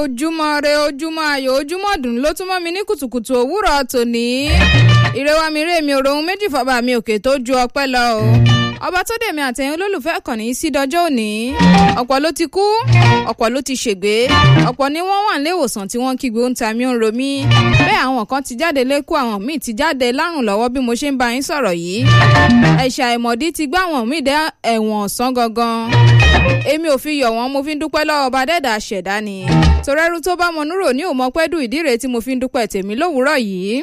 ojúmọ́ re ojúmọ́ ayọ̀ ojúmọ́ dùn ló tún mọ́ mi ní kùtùkùtù òwúrọ̀ tòní. ìrẹwà mi rè mi òròhun méjì fọba mi òkè tó ju ọpẹ́ lọ o. ọba tó dèmi àtẹ̀yìn olólùfẹ́ kàn ní sí dọjọ́ òní. ọ̀pọ̀ ló ti kú ọ̀pọ̀ ló ti ṣègbé ọ̀pọ̀ ni wọ́n wà nílé ìwòsàn tí wọ́n kígbe ń ta mí ń ro mí. bẹ́ẹ̀ àwọn kan ti jáde lẹ́kọ́ àwọn míì ti jáde lárùn lọ́wọ́ bí mo ṣe ń bá yín sọ̀rọ̀ yìí. ẹ̀ṣà ìmọ̀dí ti gbá àwọn míì dé ẹ̀wọ̀n ọ̀sán gangan èmi ò fi yọ̀ wọ́n mo fi ń dúpẹ́ lọ́wọ́ ọba dẹ́dà ṣẹ̀dá ni torẹ́rú tó bá mọ núrò ní òmọ pẹ́dù ìdíre tí mo fi ń dúpẹ́ tèmi lówùúrọ̀ yìí.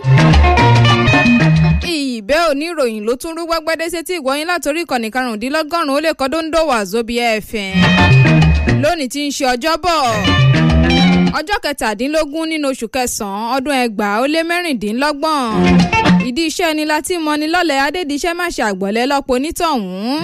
ìbẹ́ oníròyìn ló tún rú gbẹ́gbẹ́dẹ́ sétí ìgbọ́yìn látòrí ìkànnì karùndínlọ́gọ́rùn-ún ó lè kọ́ dóńdó wà zóbi ẹ̀fẹ̀ lónìí tí ń ṣe ọjọ́bọ̀ ọjọ́ kẹtàdínlógún nínú oṣù kẹsàn-án ọdún ẹgbàá ó lé mẹ́rìndínlọ́gbọ̀n ìdí iṣẹ́ ni láti mọni lọ́lẹ̀ adédìṣẹ́ má ṣe àgbọ̀lẹ́ lọ́pọ̀ onítọ̀hún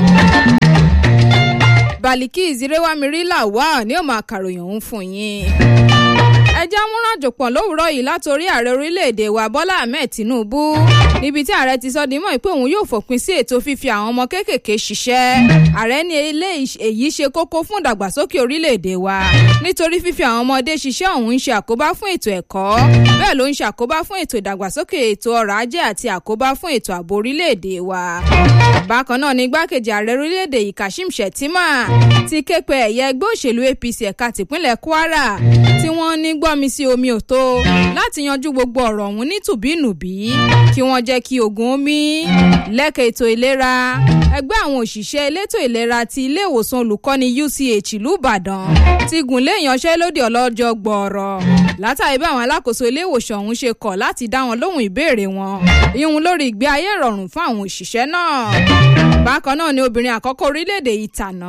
baliki ìzírẹ́wámirí làwà ní òmò àkàròyìn òun fún yín. ẹjẹ́ amúrànjò pọ̀ lówùúrọ̀ yìí látòrí ààrẹ orílẹ̀-èdè wa bọ́lá ahmed tinubu níbi tí ààrẹ ti sọ di mọ́ pé òun yóò fòpin sí ètò fífi àwọn ọmọ kéékèèké ṣiṣẹ́ ààrẹ ní ilé èyí ṣe kókó fún ìdàgbàsókè orílẹ̀-èdè wa nítorí fífi àwọn ọmọdé ṣiṣẹ́ òun ń ṣe àkóbá fún ètò ẹ̀kọ́ bẹ́ẹ̀ ló ń ṣe àkóbá fún ètò ìdàgbàsókè ètò ọrọ̀ ajé àti àkóbá fún ètò ààbò orílẹ̀-èdè wa bákan náà ni igbákejì ààrẹ orílẹ̀-èdè yìí kashim shettima ti ké pe ẹ̀yẹ ẹgbẹ́ òṣèlú apc ẹ̀ka tìpínlẹ̀ kwara tí wọ́n ní gbọ́mi sí omi òtó láti yanjú gbogbo ọ̀rọ̀ ọ̀hún ní tùbínùbí kí wọ́n jẹ́ kí ogun omi lẹ́ka ètò ìlera ẹgbẹ́ àwọn òṣìṣẹ́ elétò ìlera ti ilé ìwòsàn olùkọ́ni uch ìlú ìbàdàn ti gùn lé ìyanṣẹ́lódì ọlọ́jọ́ gbọ̀ọ̀rọ̀ látàrí bí àwọn alákòóso ilé ìwòsàn ọ̀hún ṣe kọ̀ láti dá wọn lóhùn ìbéèrè wọn ìhun lórí ìgbé ayé ìrọ̀rùn fún àwọn òṣìṣẹ́ náà bákan náà ni obìnrin àkọ́kọ́ orílẹ̀-èdè yìí tàná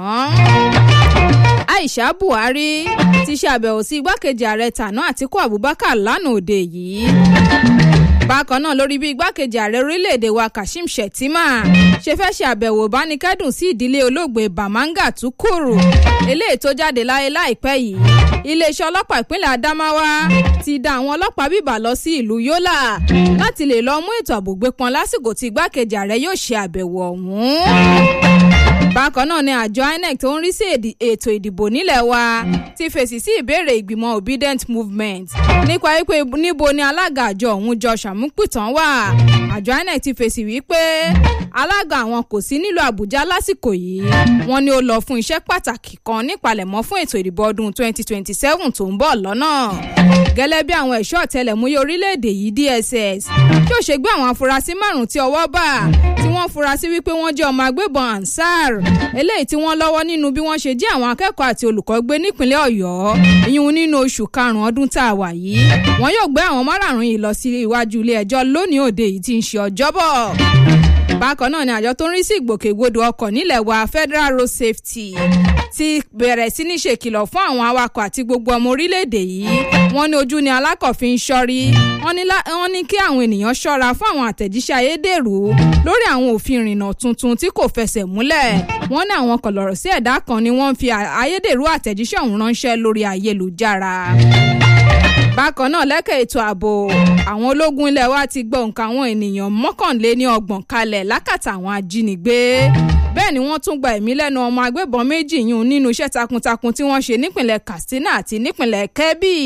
aisha buhari ti ṣàbẹ̀wò sí igbákejì ààrẹ tàná àtiku abubakar lánàá òde yìí bákan náà lórí bí igbákejì ààrẹ orílẹ̀-èdè wa kashim shettima ṣe fẹ́ ṣe àbẹ̀wò ìbánikẹ́dùn sí ìdílé olóògbé bamanga tukuru eléyìí tó jáde láyé láìpẹ́ yìí iléeṣẹ́ ọlọ́pàá ìpínlẹ̀ adamawa ti dá àwọn ọlọ́pàá bíbà lọ sí ìlú yola láti lè lọ mú ètò ààbò gbé pọn lásìkò tí igbákejì ààrẹ yóò ṣe àbẹ̀wò ọ̀hún bákan náà ni àjọ inec tó ń rí sí ètò ìdìbò nílẹ̀ wa ti fèsì sí ìbéèrè ìgbìmọ̀ obedient movement nípa wípé níbo ni alága àjọ ọ̀hún jọ ṣàmúpìtàn wà àjọ inec ti fèsì wípé alága àwọn kò sí nílùú àbújá lásìkò yìí wọn ni ó lọ fún iṣẹ́ pàtàkì kan nípalẹ̀mọ́ fún ètò ìdìbò ọdún 2027 tó ń bọ̀ lọ́nà gẹ́lẹ́ bí àwọn ẹ̀ṣọ́ ọ̀tẹlẹ̀múyẹ́ orílẹ̀-èdè yìí dss yóò ṣe gbé àwọn afurasí márùn-ún tí ọwọ́ bá tí wọ́n fura sí wípé wọ́n jẹ́ ọmọ agbébọn ansar eléyìí tí wọ́n lọ́wọ́ nínú bí wọ́n ṣe jí àwọn akẹ́kọ̀ọ́ àti olùkọ́ gbé nípínlẹ̀ ọ̀yọ́ ìyún nínú oṣù karùn-ún ọdún tá a wà yìí wọ́n yóò gbé àwọn márààrún yìí lọ sí iwájú ilé ẹjọ́ lónìí òde yìí tí ń ṣe ọjọ́bọ̀ bákan náà ni àjọ tó ń rí sí ìgbòkègbodò ọkọ̀ nílẹ̀ wa federal road safety ti bẹ̀rẹ̀ sí ní ṣèkìlọ̀ fún àwọn awakọ̀ àti gbogbo ọmọ orílẹ̀-èdè yìí wọ́n ní ojú ni alákọ̀ọ́fin ń ṣọ́rí wọ́n ní kí àwọn ènìyàn ṣọ́ra fún àwọn àtẹ̀jíṣẹ́ ayédèrú lórí àwọn òfin ìrìnnà tuntun tí kò fẹsẹ̀ múlẹ̀ wọ́n ní àwọn kọ̀lọ̀rọ̀ sí ẹ̀dá kan ni wọ́n ń fi ayédèrú àtẹ̀jíṣẹ́ ọ̀hún ránṣẹ́ lórí ayélujára bákan náà lẹ́kẹ̀ ètò ààbò àwọn ológun ilẹ̀ wa ti gbọ́ nǹkan àwọn ènìyàn mọ́kànléní ọgbọ̀n kalẹ̀ lákàtà àwọn ajínigbé bẹ́ẹ̀ ni wọ́n tún gba ẹ̀mí lẹ́nu ọmọ agbébọn méjì yún nínú iṣẹ́ takuntakun tí wọ́n ṣe nípìnlẹ̀ katsina àti nípìnlẹ̀ kebbi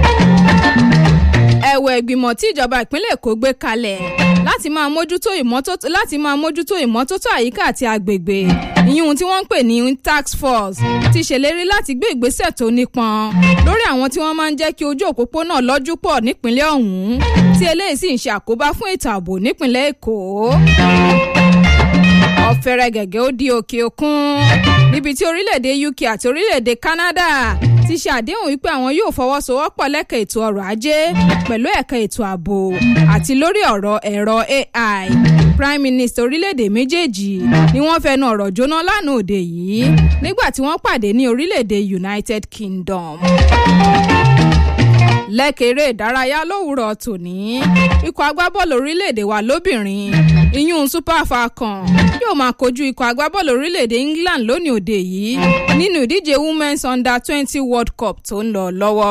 ẹ̀wẹ̀ ìgbìmọ̀ tí ìjọba ìpínlẹ̀ èkó gbé kalẹ̀ láti máa mójútó ìmọ́tótó láti máa mójútó ìmọ́tótó àyíká àti agbègbè ìyún tí wọ́n ń pè ní tax force ti ṣèlérí láti gbé ìgbésẹ̀ tó nípọn lórí àwọn tí wọ́n máa ń jẹ́ kí ojú òpópónà lọ́jú pọ̀ nípínlẹ̀ ọ̀hún tí eléyìí sì ń ṣe àkóbá fún ètò ààbò nípínlẹ̀ èkó ọ̀fẹ́rẹ́ gẹ̀gẹ́ ó di òkè òkun níbi tí orílẹ̀-èdè uk àti orílẹ̀-èdè canada ti ṣe àdéhùn wípé àwọn yóò fọwọ́sowọ́pọ̀ lẹ́ka ètò ọrọ̀ ajé pẹ̀lú ẹ̀ka ètò ààbò àti lórí ọ̀rọ̀ ẹ̀rọ ai prime minister orílẹ̀-èdè méjèèjì ni wọ́n fẹnu ọ̀rọ̀ jóná lánàá òde yìí nígbà tí wọ́n pàdé ní orílẹ̀-èdè united kingdom lẹ́kẹ̀rẹ́ ìdárayá lówùrọ̀ tòní ikọ̀ agbábọ́ọ̀lù orílẹ̀-èdè wa lóbìnrin ìyún super falcon yóò máa kojú ikọ̀ agbábọ́ọ̀lù orílẹ̀-èdè england lónìí òde yìí nínú ìdíje women's under twenty world cup tó ń lọ lọ́wọ́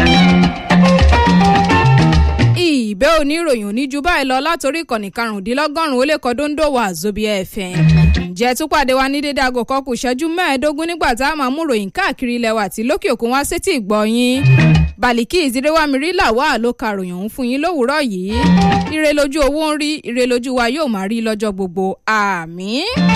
ìbẹ́ oníròyìn oníjú báyìí lọ látòrí ìkànnì karùndínlọ́gọ́rùn-ún ó lè kọ́ dóńdó wà zóbi fm ǹjẹ́ tún pàdé wa ní dédé aago kan kù ṣẹ́jú mẹ́ẹ̀ẹ́dógún nígbà tá a máa mú ròyìn káàkiri ilẹ̀ wa àti lókè òkun wá sétí ìgbọ́ yín bàlíkì ìzírẹ́wámirí làwa ló karòyìn òun fún yín lówùúrọ̀ yìí ire lójú owó ń rí ire lójú wa yóò máa rí lọ́jọ́ gbogbo àmín.